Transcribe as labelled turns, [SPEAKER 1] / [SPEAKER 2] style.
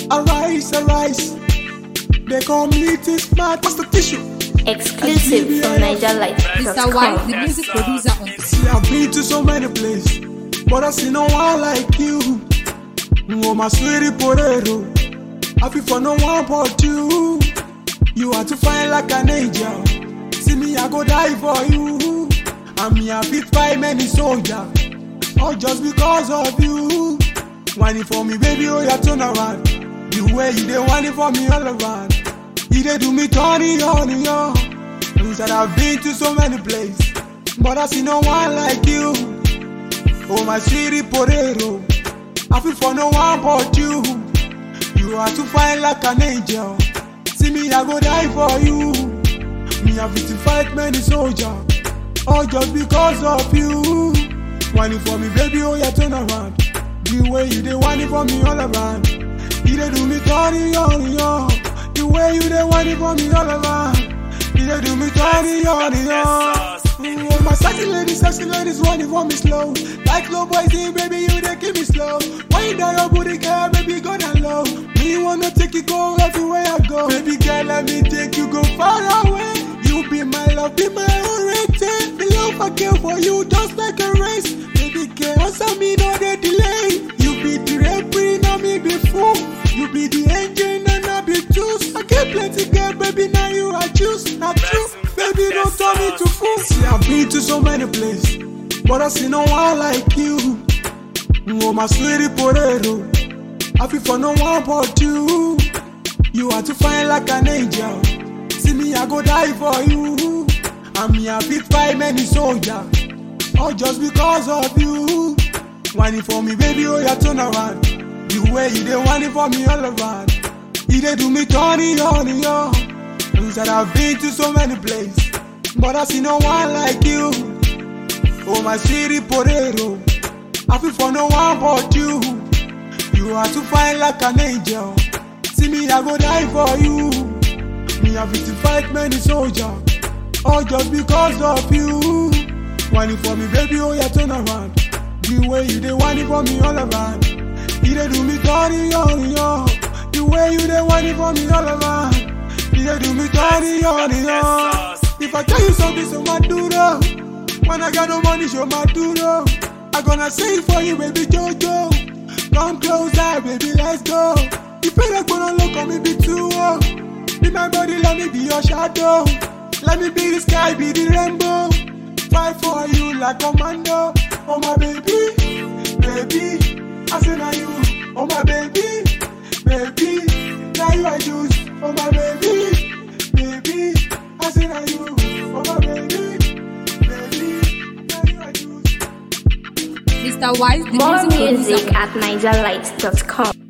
[SPEAKER 1] Arise, arise. They call me this smart. What's the tissue?
[SPEAKER 2] Exclusive from
[SPEAKER 3] Mr.
[SPEAKER 2] NigerLight.com.
[SPEAKER 3] White, the music producer on
[SPEAKER 1] See, I've been to so many places, but I see no one like you. Oh, my sweetie potato. I feel for no one but you. You are too fine like an angel. See me, I go die for you. And me, I fit fight many soldiers. All just because of you. Whining for me, baby, oh, yeah, turn around. The way you dey whining for me all around. You dey do me turny on yo. You said I've been to so many places, but I see no one like you. Oh my sweetie potato, I feel for no one but you. You are too fine like an angel. See me, I go die for you. Me, I fit to fight many soldiers, all just because of you. Whining for me, baby, oh yeah, turn around. The way you dey whining for me all around. You dey do me turny on yo. The way you dey whining for me all around. You dey do me turny on yo. Oh, my sexy ladies, sexy ladies whining for me slow. Like low boys, hey, baby, you dey keep me slow. Wind down your booty, girl, baby, go down low. Me wanna take you go everywhere I go. Baby girl, let me take you go far away. You be my love, be my oriented. The love I care for you, just like a race. Baby girl, answer me, no dey delay. You be the referee, now me be fool. You be the engine and I be juice. I get plenty girl, baby, now you I choose. Not true, baby, don't turn me to fool. See, I've been to so many places, but I see no one like you. Oh, my sweetie potato. I feel for no one but you. You are too fine like an angel. See me, I go die for you. And me, I fit fight many soldiers. All just because of you. Whining for me, baby, oh, yeah, turn around. The way you dey whining for me all around. You dey do me turny on yo. You said I've been to so many places, but I see no one like you. Oh, my sweetie potato. I feel for no one but you. You are too fine like an angel. See me, I go die for you. Me, I fit to fight many soldiers. All just because of you. Whining for me, baby, oh yeah, turn around. The way you dey whining for me all around. You dey do me dirty on yo. The way you dey whining for me all around. You dey do me dirty on yo. If I tell you something, so my duro. When I got no money, show my duro. I gonna say it for you, baby Jojo. Come closer, baby, let's go. If you like gonna look at me, be too oh. Be my body, let me be your shadow. Let me be the sky, be the rainbow. Fight for you like commando. Oh my baby, baby. I say now you, oh my baby, baby. Now you I choose, oh my baby, baby. I say now you, oh my baby, baby. Now you I choose.
[SPEAKER 3] Mr. White, the
[SPEAKER 2] More
[SPEAKER 3] music producer
[SPEAKER 2] music
[SPEAKER 3] on
[SPEAKER 2] at NigerLight.com.